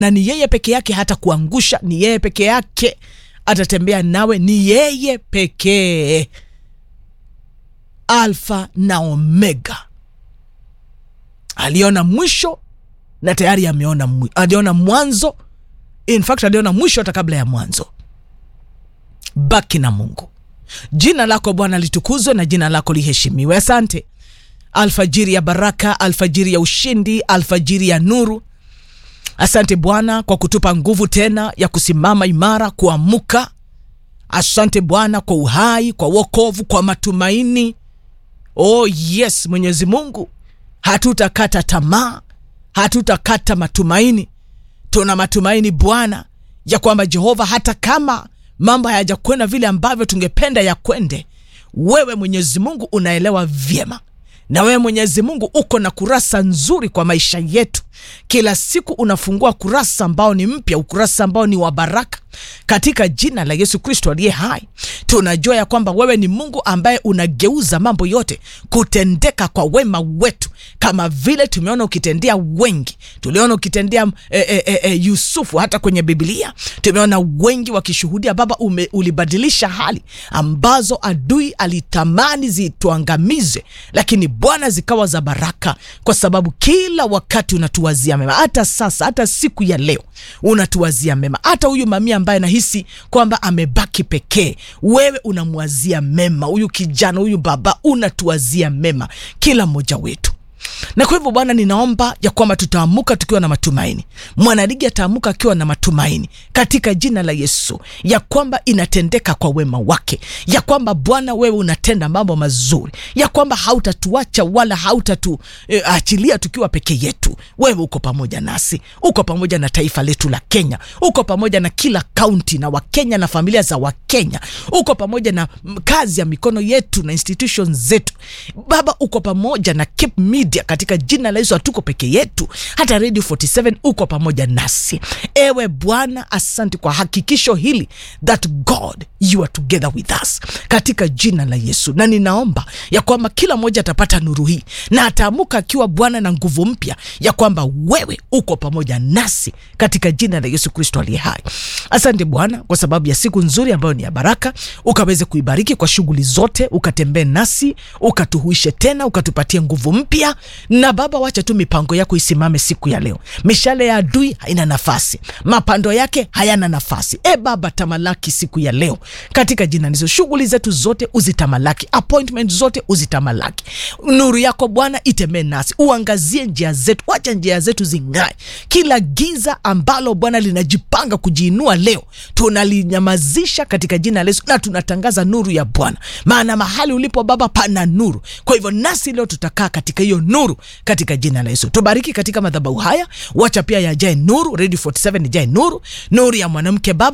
na ni yeye peke yake hata kuangusha ni yeye peke yake atatembea nawe ni yeye pekee alfa na omega aliona mwisho na tayari ameona mwi- aliona mwanzo in fact aliona mwisho hata kabla ya mwanzo baki na mungu jina lako bwana litukuzwe na jina lako liheshimiwe asante alfajiri ya baraka alfajiri ya ushindi alfajiri ya nuru asante bwana kwa kutupa nguvu tena ya kusimama imara kuamuka asante bwana kwa uhai kwa wokovu kwa matumaini oh yes mwenyezi mungu hatutakata tamaa hatutakata matumaini tuna matumaini bwana ya kwamba jehova hata kama mambo hayajakwenda vile ambavyo tungependa yakwende wewe mwenyezi mungu unaelewa vyema na wewe mwenyezi mungu uko na kurasa nzuri kwa maisha yetu kila siku unafungua kurasa ambao ni mpya ukurasa ambao ni wa baraka katika jina la yesu kristo aliye hai tunajua ya kwamba wewe ni mungu ambaye unageuza mambo yote kutendeka kwa wema wetu kama vile tumeona ukitendea wengi tuliona ukitendea e, e, e, e, yusufu hata kwenye biblia tumeona wengi wakishuhudia baba ume, ulibadilisha hali ambazo adui alitamani zituangamize lakini bwana zikawa za baraka kwa sababu kila wakati unatuwazia mema hata sasa hata siku ya leo unatuwazia mema hata huyu mamia ambaye nahisi kwamba amebaki pekee wewe unamwazia mema huyu kijana huyu baba unatuwazia mema kila mmoja wetu na kwa hivyo bwana ninaomba ya kwamba tutaamuka tukiwa na matumaini mwanaligi ataamuka akiwa na matumaini katika jina la yesu ya kwamba inatendeka kwa wema wake ya kwamba bwana wewe unatenda mambo mazuri ya kwamba hautatuacha wala hautatuachilia e, tukiwa peke yetu wewe uko pamoja nasi uko pamoja na taifa letu la kenya uko pamoja na kila kaunti na wakenya na familia za wakenya uko pamoja na mm, kazi ya mikono yetu na institutions zetu baba uko pamoja na Cape media katika jina la yesu hatuko peke yetu hata radio 47 uko pamoja nasi ewe bwana asante kwa hakikisho hili that god you are together with us katika jina la yesu na ninaomba ya kwamba kila mmoja atapata nuru hii na ataamuka akiwa bwana na nguvu mpya ya kwamba wewe uko pamoja nasi katika jina la yesu kristo aliye hai asante bwana kwa sababu ya siku nzuri ambayo ni ya baraka ukaweze kuibariki kwa shughuli zote ukatembee nasi ukatuhuishe tena ukatupatie nguvu mpya na baba wacha tu mipango yako isimame siku ya leo mishale ya adui haina nafasi mapando yake hayana nafasi e baba tamalaki siku ya leo katika jina nizo shughuli zetu zote uzitamalaki appointment zote uzitamalaki nuru yako bwana itembee nasi uangazie njia zetu wacha njia zetu zing'ae kila giza ambalo bwana linajipanga kujiinua leo tunalinyamazisha katika jina la yesu na tunatangaza nuru ya bwana maana mahali ulipo baba pana nuru kwa hivyo nasi leo tutakaa katika hiyo nuru katika jina la yesu tubariki katika madhabahu haya wacha pia yajae nuru radio 47 ijae nuru nuru ya mwanamke baba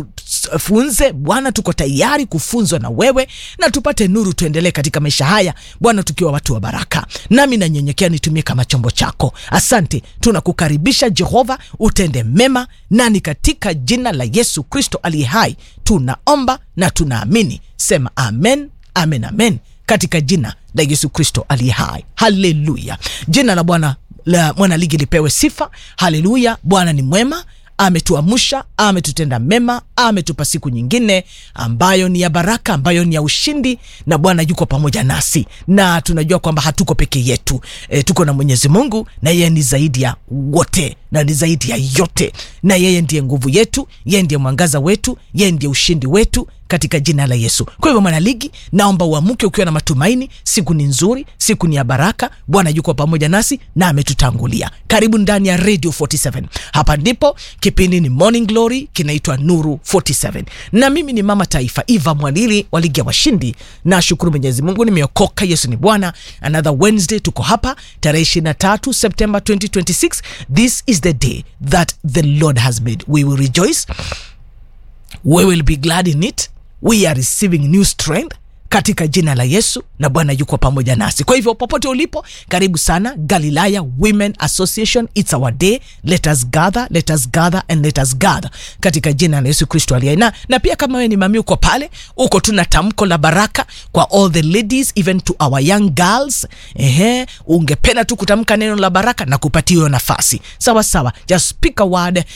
ukatufunze bwana tuko tayari kufunzwa na wewe na tupate nuru tuendelee katika maisha haya bwana tukiwa watu wa baraka nami nanyenyekea nitumie kama chombo chako asante tunakukaribisha jehova utende mema nani katika jina la yesu kristo aliye hai tunaomba na tunaamini sema amen amen amen katika jina la yesu kristo aliye hai haleluya jina la bwana la mwanaligi lipewe sifa haleluya bwana ni mwema ametuamsha ametutenda mema ametupa siku nyingine ambayo ni ya baraka ambayo ni ya ushindi na bwana yuko pamoja nasi na tunajua kwamba hatuko peke yetu e, tuko na mwenyezi mungu na yeye ni zaidi ya wote na ni zaidi ya yote na yeye ndiye nguvu yetu yeye ndiye mwangaza wetu yeye ndiye ushindi wetu katika jina la yesu kwa hivyo mwanaligi naomba uamuke ukiwa na matumaini siku ni nzuri siku ni ya baraka bwana yuko pamoja nasi na ametutangulia karibu ndani ya radio 47 hapa ndipo kipindi ni morning glory kinaitwa nuru 47 na mimi ni mama taifa eva mwalili wa ligi ya washindi na shukuru mwenyezi mungu nimeokoka yesu ni bwana another wednesday tuko hapa tarehe 23 september 2026 this is the day that the lord has made we will rejoice we will be glad in it we are receiving new strength katika jina la Yesu, na Bwana yuko pamoja nasi. Kwa hivyo popote ulipo, karibu sana Galilaya Women Association, it's our day, let us gather, let us gather and let us gather katika jina la Yesu Kristo aliye na, na pia kama wewe ni mami uko pale, uko tuna tamko la baraka kwa all the ladies even to our young girls. Ehe, ungependa tu kutamka neno la baraka na kupatia hiyo nafasi sawa sawa, just speak a word